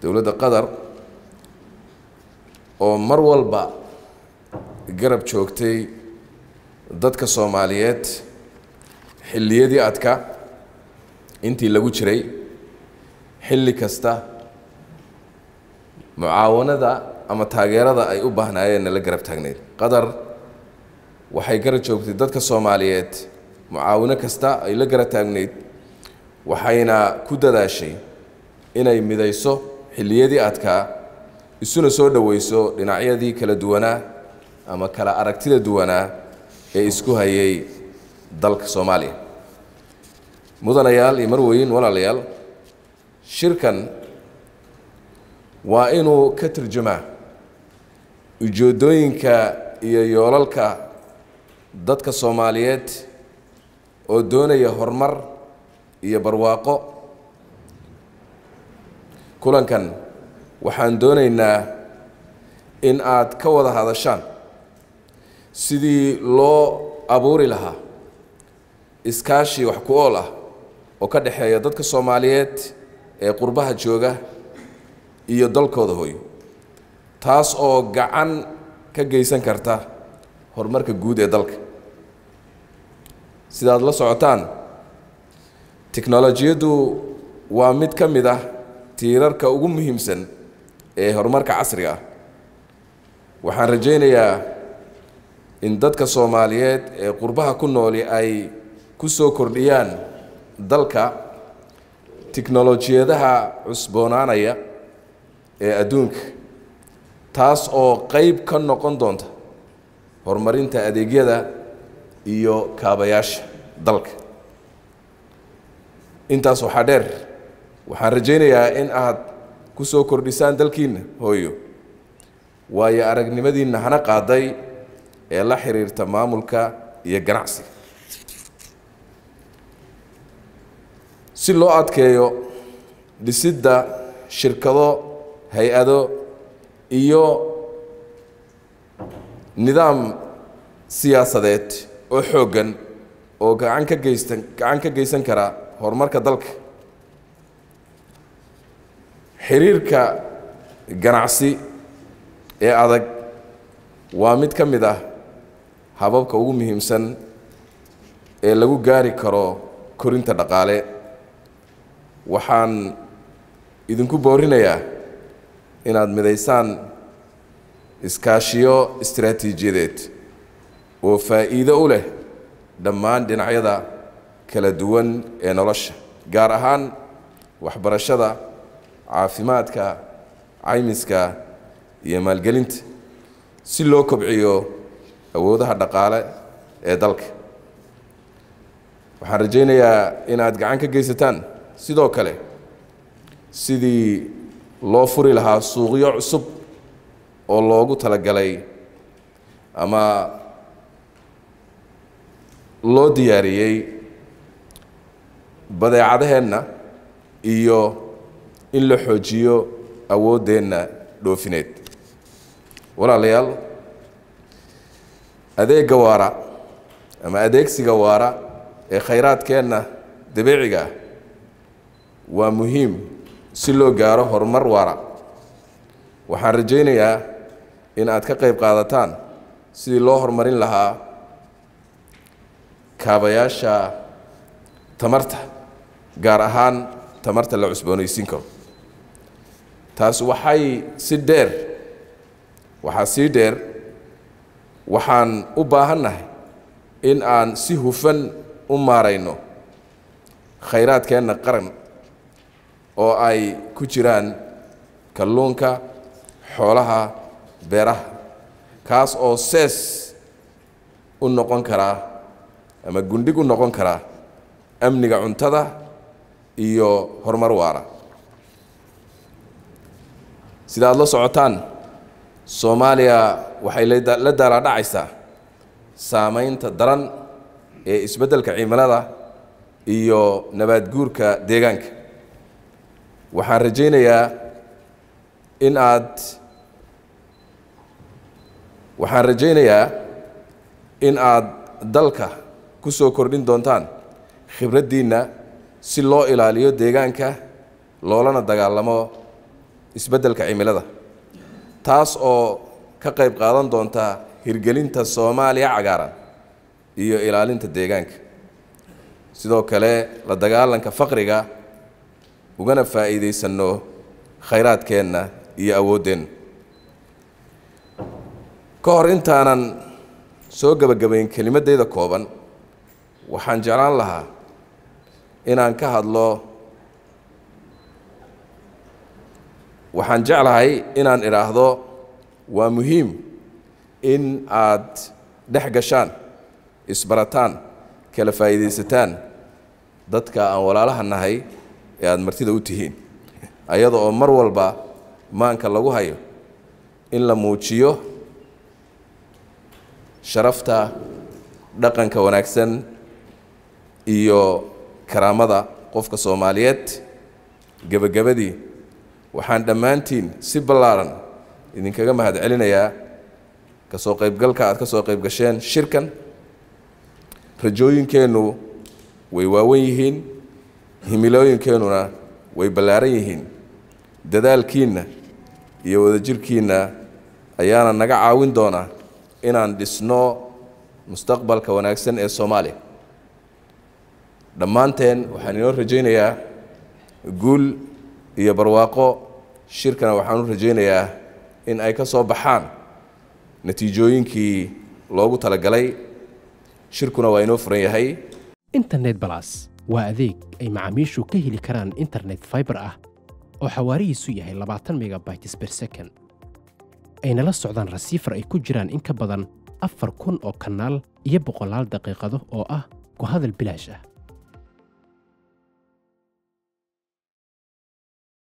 dowladda qatar oo mar walba garab joogtay dadka soomaaliyeed xilliyadii adka intii lagu jiray xilli kasta mucaawanada ama taageerada ay u baahnaayeenna la garab taagneyd qatar waxay garab joogtay dadka soomaaliyeed mucaawino kasta ay la garab taagneyd waxayna ku dadaashay inay midayso xilliyadii adkaa isuna soo dhoweyso dhinacyadii kala duwanaa ama kala aragtida duwanaa ee isku hayay dalka soomaaliya mudanayaal iyo marweyn walaalayaal shirkan waa inuu ka turjumaa ujeedooyinka iyo yoolalka dadka soomaaliyeed oo doonaya horumar iyo barwaaqo kulankan waxaan doonaynaa in aad ka wada hadashaan sidii loo abuuri lahaa iskaashi wax ku ool ah oo ka dhexeeya dadka soomaaliyeed ee qurbaha jooga iyo dalkooda hooyo taas oo gacan ka geysan karta horumarka guud ee dalka sidaad la socotaan tiknolojiyaddu waa mid ka mid ah tiirarka ugu muhiimsan ee horumarka casriga ah waxaan rajaynayaa in dadka soomaaliyeed ee qurbaha ku nooli ay ku soo kordhiyaan dalka tiknolojiyadaha cusboonaanaya ee adduunka taas oo qeyb ka noqon doonta horumarinta adeegyada iyo kaabayaasha dalka intaas waxaa dheer waxaan rajaynayaa in aad ku soo kordhisaan dalkiinna hooyo waayo aragnimadiinna hana qaaday ee la xiriirta maamulka iyo ganacsiga si loo adkeeyo dhisidda shirkado hay-ado iyo nidaam siyaasadeed oo xooggan oo gacan ka geysan gacan ka geysan kara horumarka dalka xiriirka ganacsi ee adag waa mid ka mid ah hababka ugu muhiimsan ee lagu gaari karo korinta dhaqaale waxaan idinku boorinayaa inaad midaysaan iskaashiyo istaraatiijiyadeed oo faa'iido u leh dhammaan dhinacyada kala duwan ee nolosha gaar ahaan waxbarashada caafimaadka caymiska iyo maalgelinta si loo kobciyo awoodaha dhaqaale ee dalka waxaan rajaynayaa inaad gacan ka geysataan sidoo kale sidii loo furi lahaa suuqyo cusub oo loogu talagalay ama loo diyaariyey badeecadaheenna iyo in la xoojiyo awooddeenna dhoofineed walaalayaal adeegga waara ama adeegsiga waara ee khayraadkeenna dabiiciga ah waa muhiim si loo gaaro horumar waara waxaan rajaynayaa in aad ka qayb qaadataan sidii loo horumarin lahaa kaabayaasha tamarta gaar ahaan tamarta la cusboonaysiin karo taas waxay si dheer waxaa sii dheer waxaan u baahannahay in aan si hufan u maarayno khayraadkeenna qaran oo ay ku jiraan kalluunka xoolaha beeraha kaas oo sees u noqon karaa ama gundhig u noqon karaa amniga cuntada iyo horumar waara sida aad la socotaan soomaaliya waxay la daalaadhacaysaa saamaynta daran ee isbeddelka cimilada iyo nabaad guurka deegaanka waxaan rajaynayaa in aad waxaan rajaynayaa in aad dalka ku soo kordhin doontaan khibraddiinna si loo ilaaliyo deegaanka loolana dagaalamo isbeddelka cimilada taas oo ka qayb qaadan doonta hirgelinta soomaaliya cagaaran iyo ilaalinta deegaanka sidoo kale la dagaalanka faqriga ugana faa'iidaysanno khayraadkeenna iyo awooddeenna ka hor intaanan soo gebagabayn kelimaddayda kooban waxaan jeclaan lahaa inaan ka hadlo waxaan jeclahay inaan idhaahdo waa muhiim in aad dhex gashaan isbarataan kala faa'iidaysataan dadka aan walaalaha nahay ee aada martida u tihiin ayada oo mar walba maanka lagu hayo in la muujiyo sharafta dhaqanka wanaagsan iyo karaamada qofka soomaaliyeed gebagabadii waxaan dhammaantiin si ballaaran idinkaga mahad celinayaa ka soo qaybgalka aad ka soo qayb gasheen shirkan rajooyinkeennu way waawan yihiin himilooyinkeennuna way ballaaran yihiin dadaalkiinna iyo wadajirkiinna ayaana naga caawin doonaa inaan dhisno mustaqbalka wanaagsan ee soomaaliya dhammaanteen waxaan inoo rajaynayaa guul iyo barwaaqo shirkana waxaan u rajaynayaa in ay ka soo baxaan natiijooyinkii loogu talagalay shirkuna waa inoo furan yahay internet balas waa adeeg ay macaamiishu ka heli karaan internet fiber ah oo xawaarihiisu yahay labaatan megabytes per second ayna la socdaan rasiifar ay ku jiraan in ka badan afar kun oo kanaal iyo boqolaal daqiiqado oo ah ku hadal bilaash ah